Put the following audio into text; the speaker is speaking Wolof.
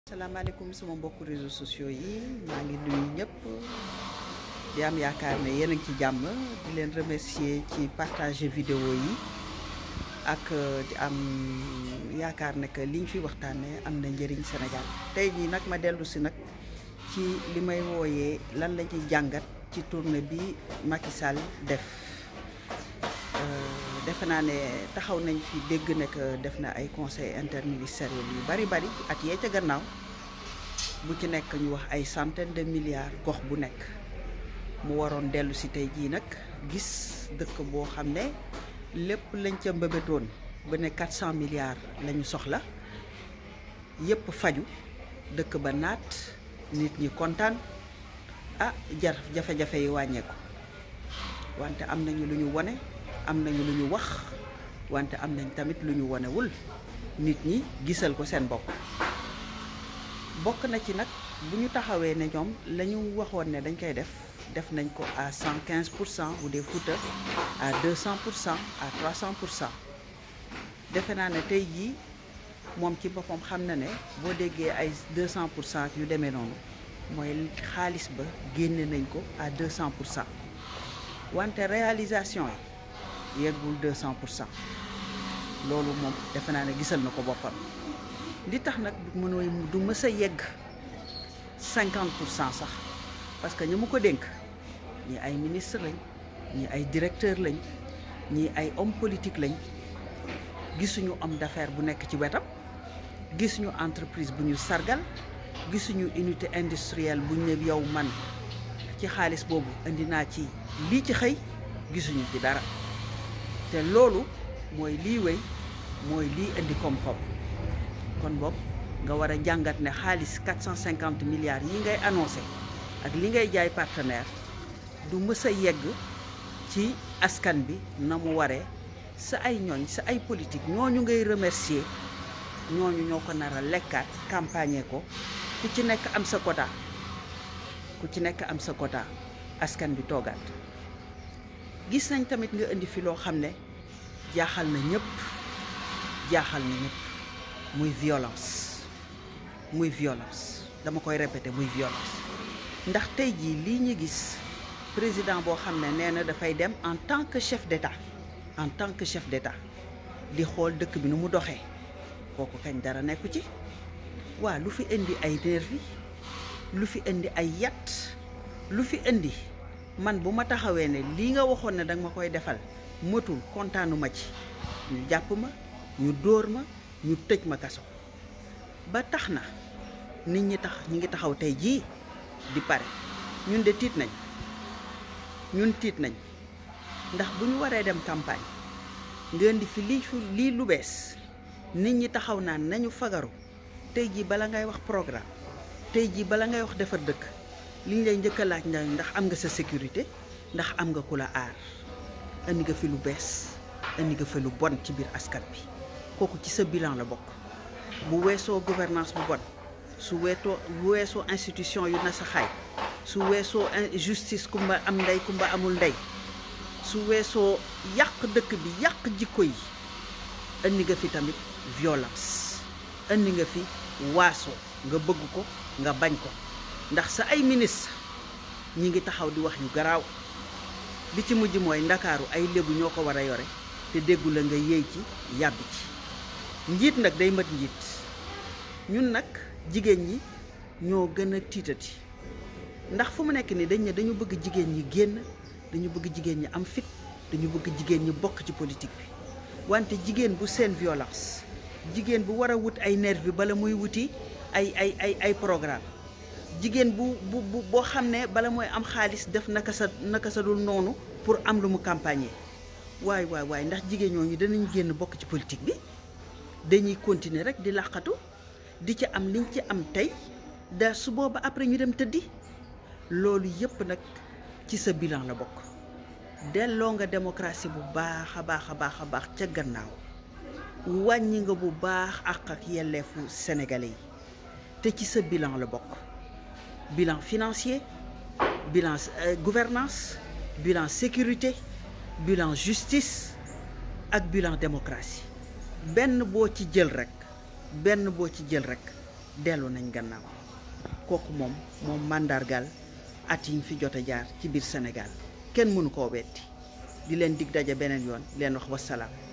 salaamaaleykum sama mbokku réseaux sociaux yi maa ngi nuyu ñëpp di am yaakaar ne yéen a ngi ci jàmm di leen remercier ci partager vidéo yi ak di am yaakaar ne que liñ fi waxtaanee am na njëriñ Sénégal tey jii nag ma dellu si nag ci li may wooyee lan la ñuy jàngat ci tournée bi Macky Sall def defe naa ne taxaw nañ fi dégg ne que def na ay conseil interministériel yu bari bari at yee ca gannaaw bu ci nekk ñu wax ay centaine de milliards gox bu nekk mu waroon dellu si tey jii nag gis dëkk boo xam ne lépp lañ ca mbëbëtoon ba ne 400 milliards la ñu soxla yépp faju dëkk ba naat nit ñi kontaan ah jar jafe-jafe yi wàññeeku wante am nañu lu ñu wone am nañu lu ñu wax wante am nañ tamit lu ñu wonewul nit ñi gisal ko seen bopp bokk na ci nag bu ñu taxawee ne ñoom la ñu waxoon ne dañ koy def def nañ ko à cent quinze pour cent bu dee Fouta à deux cent pour cent à trois cent pour cent defe naa ne tey jii moom ci boppam xam na ne boo déggee ay deux cent pour cent yu demee noonu mooy xaalis ba génne nañ ko à deux cent pour cent wante réalisation yi yeggul deux cent pour cent loolu moom defe naa ne gisal na ko boppam li tax nag mënooy du mës a yegg cinquante pour cent sax parce que ñi mu ko dénk ñi ay ministre lañ ñi ay directeur lañ ñi ay homme politique lañ gisuñu homme d'affaires bu nekk ci wetam gisuñu entreprise bu ñu sargal gisuñu unité industrielle bu ñu ne yow man ci xaalis boobu indi naa ci lii ci xëy gisuñu ci dara te loolu mooy lii wéy mooy lii indi koom-koom kon boog nga war a jàngat ne xaalis 450 milliards yi ngay annoncé ak li ngay jaay partenaire du mës a yegg ci askan bi na mu waree sa ay ñooñ sa ay politique ñooñu ngay remercier ñooñu ñoo ko nar a lekkaat campagne ko ku ci nekk am sa quota ku ci nekk am sa quota askan bi toogaat gis nañ tamit nga indi fi loo xam ne jaaxal na ñëpp jaaxal na ñëpp muy violence muy violence dama koy répéter muy violence ndax tey jii lii ñu gis président boo xam ne nee na dafay dem en tant que chef d'État en tant que chef d'État di xool dëkk bi nu mu doxee kooku kañ dara nekku ci waa lu fi indi ay nervi lu fi indi ay yat lu fi indi man bu ma taxawee ne lii nga waxoon ne danga ma koy defal mëtul kontaanuma ci ñu jàpp ma ñu dóor ma ñu tëj ma kaso ba tax na nit ñi tax ñu ngi taxaw tey jii di pare ñun de tiit nañ ñun tiit nañ ndax bu ñu waree dem campagne ngeen di fi lii lii lu bees nit ñi taxaw naan nañu fagaru tey jii bala ngay wax programme tey jii bala ngay wax defar dëkk li ñu lay njëkk a laaj ndax am nga sa sécurité ndax am nga ku la aar indi nga fi lu bees indi nga fi lu bon ci biir askan bi kooku ci sa bilan la bokk bu weesoo gouvernance bu bon su weetoo bu weesoo institution yu na sa xaay su weesoo justice kumba am ndey kumba amul ndey su weesoo yàq dëkk bi yàq jikko yi indi nga fi tamit violence indi nga fi waaso nga bëgg ko nga bañ ko ndax sa ay ministre ñi ngi taxaw di wax yu garaaw bi ci mujj mooy ndakaaru ay lébu ñoo ko war a yore te déggu la nga yéey ci yàbbi ci njiit nag day mat njiit ñun nag jigéen ñi ñoo gën a tiitati ndax fu mu nekk nii dañ ne dañu bëgg jigéen ñi génn dañu bëgg jigéen ñi am fit dañu bëgg jigéen ñi bokk ci politique bi wante jigéen bu seen violence jigéen bu war a wut ay nervi bala muy wuti ay ay ay ay programme jigéen bu bu bu boo xam ne bala mooy am xaalis def naka sa naka sa dul noonu pour am lu mu campagne waay waay waay ndax jigéen ñooñu danañ génn bokk ci politique bi dañuy continuer rek di làqatu di ci am liñ ci am tey da su booba après ñu dem tëddi loolu yëpp nag ci sa bilan la bokk delloo nga démocratie bu baax a baax a baax a baax ca gannaaw wàññi nga bu baax àq ak yelleefu sénégalais yi te ci sa bilan la bokk bilan financier bilan euh, gouvernance bilan sécurité bilan justice ak bilan démocratie benn boo ci jël rek benn boo ci jël rek dellu nañ gannaaw kooku moom moom màndargal at yi fi jot a jaar ci biir Sénégal kenn mënu koo wetti di leen dig daje beneen yoon leen wax wasalaam